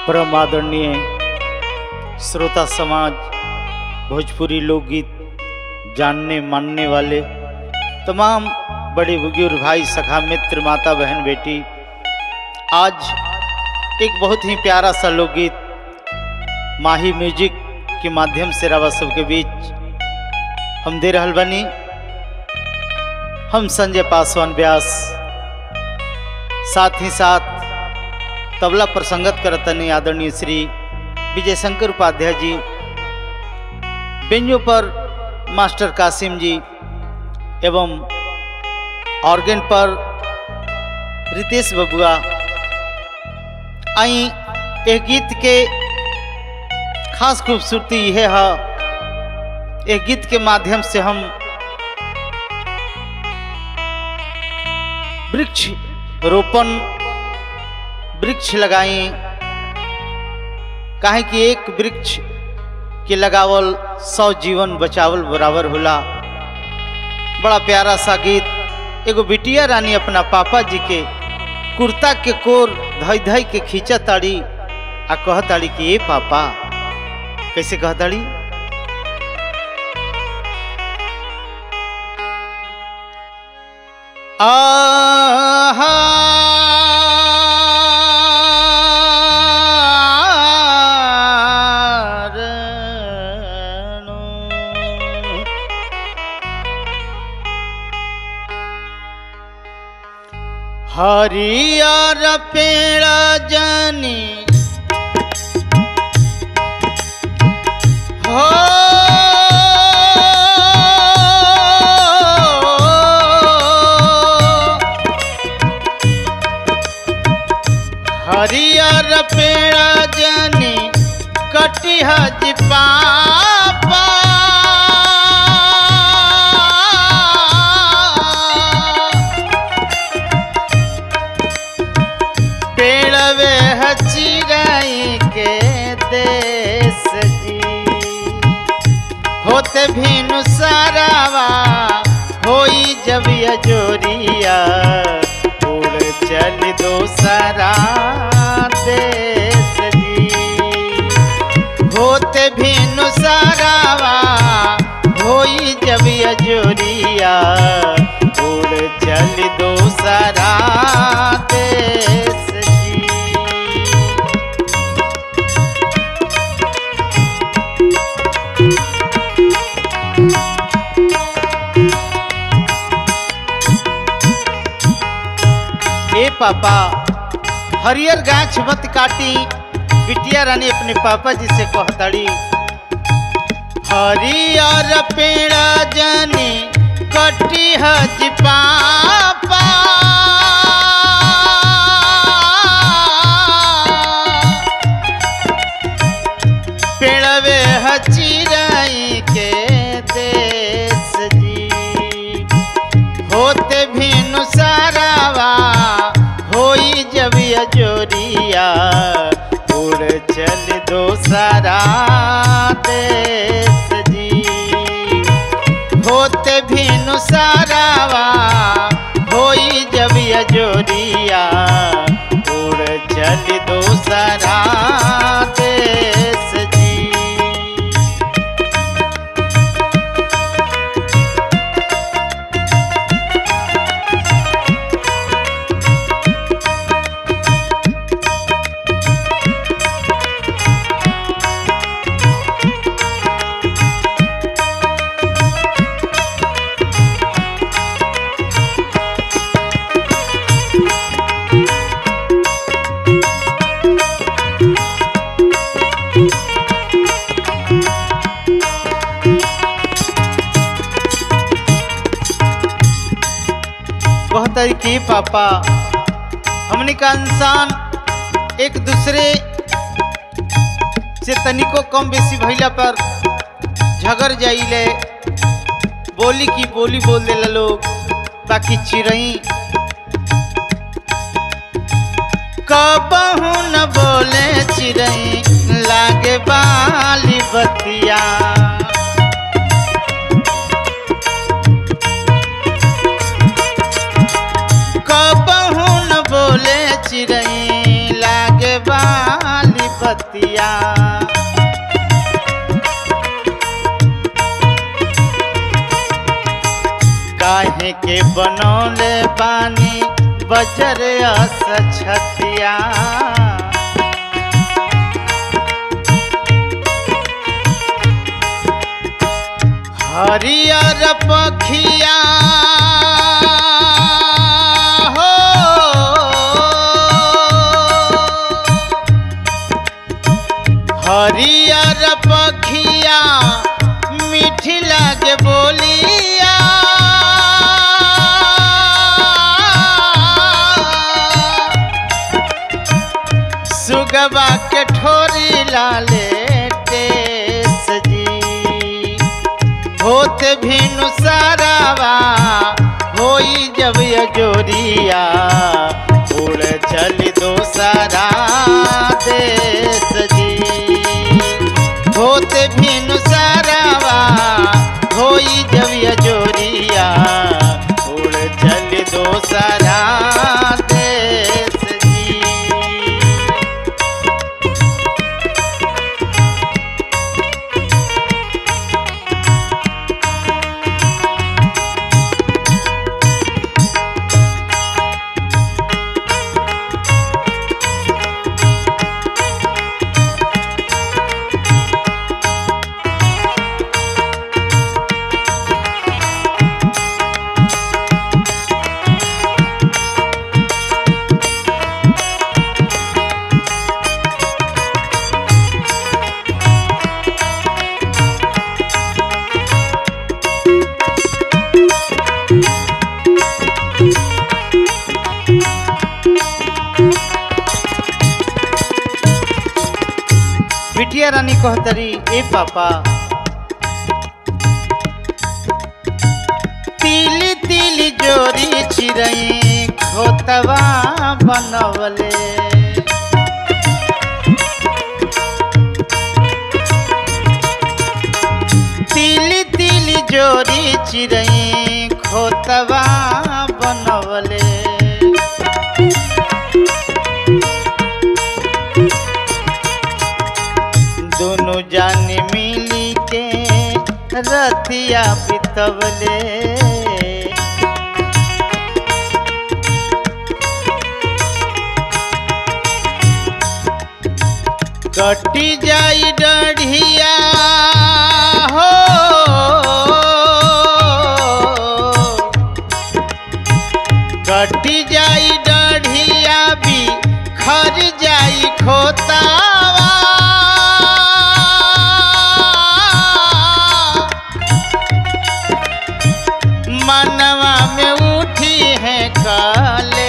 परम आदरणीय श्रोता समाज भोजपुरी लोकगीत जानने मानने वाले तमाम बड़े बुजुर्ग भाई सखा मित्र माता बहन बेटी आज एक बहुत ही प्यारा सा लोकगीत माही म्यूजिक के माध्यम से रवा सबके बीच हम दे रहल बनी हम संजय पासवान व्यास साथ ही साथ तबला पर संगत करतनी आदरणीय श्री विजय शंकर उपाध्याय जी बेंजो पर मास्टर कासिम जी एवं ऑर्गन पर रितेश बबुआ आई एक गीत के खास खूबसूरती यह है एक गीत के माध्यम से हम वृक्ष रोपण वृक्ष लगाई काहे कि एक वृक्ष के लगावल सौ जीवन बचावल बराबर होला बड़ा प्यारा सा गीत एगो बिटिया रानी अपना पापा जी के कुर्ता के कोर धई धई के खींचा ताड़ी आ कह ताड़ी कि ए पापा कैसे कह ताड़ी हरियर पेड़ जनी हो हरियर पेड़ जनी कटिह जी पापा पेड़वे चिड़ाई के देश जी होते भीनु सारावा होई जब जोरिया उड़ चल दो सारा देश जी होते भीनु सारावा होई जब जोरिया उड़ चल दो सारा देश जी ए पापा हरियर गाछ मत काटी बिटिया रानी अपने पापा जी से कहताड़ी हरियर पेड़ जनी कटी हज पापा पेड़वे हचिराई के देश जी होते भीनु सारावा होई जब जोरिया उड़ चल दो सारा देश जी होते भीनु सारावा होई जब जोरिया उड़ चल दो सारा देश जी कहता कि पापा हमने का इंसान एक दूसरे से तनिको कम बेसी भैला पर झगड़ जाइले बोली की बोली बोल देला लोग बाकी चिड़ई कबहू न बोले चिड़ई लागे बाली बतिया कबहू न बोले चिड़ई लागे बाली बतिया काहे के बनौले बानी बजर अस छतिया हरियर पखिया हो हरियर पखिया मीठी लागे बोलिया सुगबा के ठोरी लाले टेस जी होत भिनु सारावा होई जब यजोरिया उड़ चल दो सारा देश जी होत भिनु सारावा होई जब यजोरिया उड़ चल दो सारा देश जी बिटिया रानी कहतरी ए पापा तिली तिली जोरी चिरई खोतवा बनवले तिली तिली जोरी चिरई खोतवा बनवले दोनों जाने मिली के रतिया बितवले कटी जाई डढ़िया हो कटी जाई डढ़िया भी खर जाई खोतावा मनवा में उठी है काले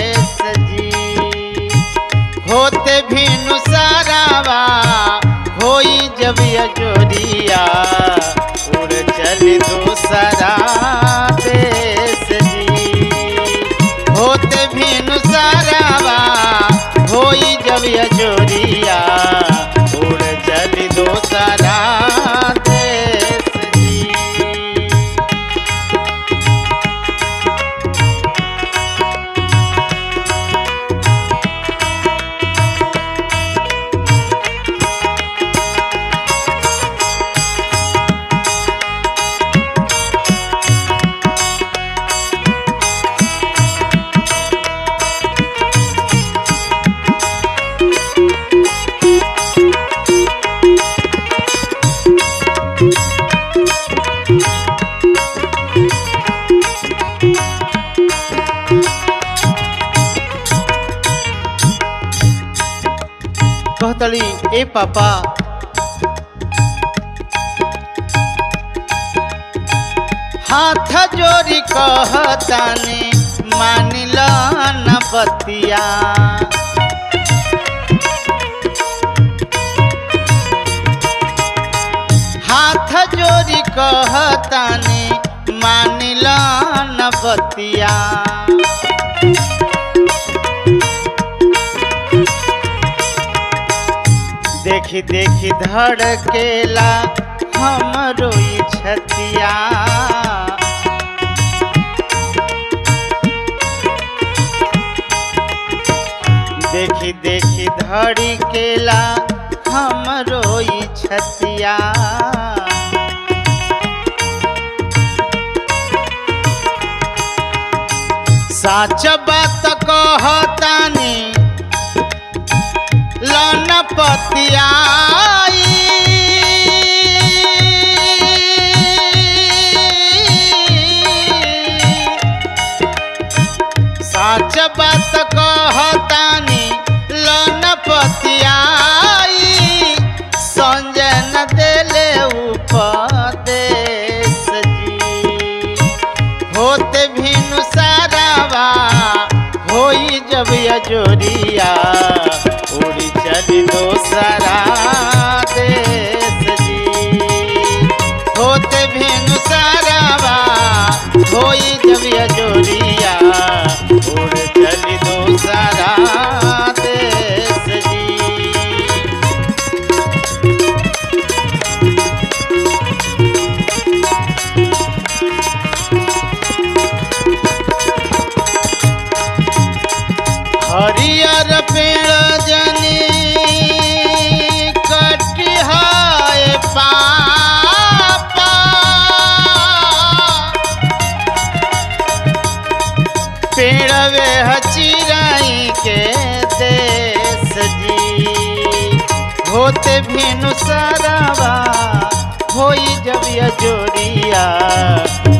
सजी होते भिनु सारावा होई जब यजोरिया उड़ चल दूसरा देश जी होते भिनु सारावा होई जब यजोरिया उड़ चल दूसरा देश जी कहतली ए पापा हाथ जोड़ी कहतानी मानिल न बतिया हाथ जोड़ी कहतानी मानिल न बतिया देखी देखी धड़केला हमरो ई छतिया देखी देखी धड़ी केला हमरो ई छतिया साच बात कहतानी लन पतियाई साच बात कहतानी लन पतियाई संजय न देले उपदेश जी होते भिनु सारावा होई जब यजोरिया उड़ी चली दोसरा देश जी होते भिनु सारावा होई जब यजोरिया उड़ चली दोसरा देश जी हरियर पेड़ जनी कटिहाय पापा पेड़वे चिराई के देश जी होते भिनु सारावा होई जब यजोरिया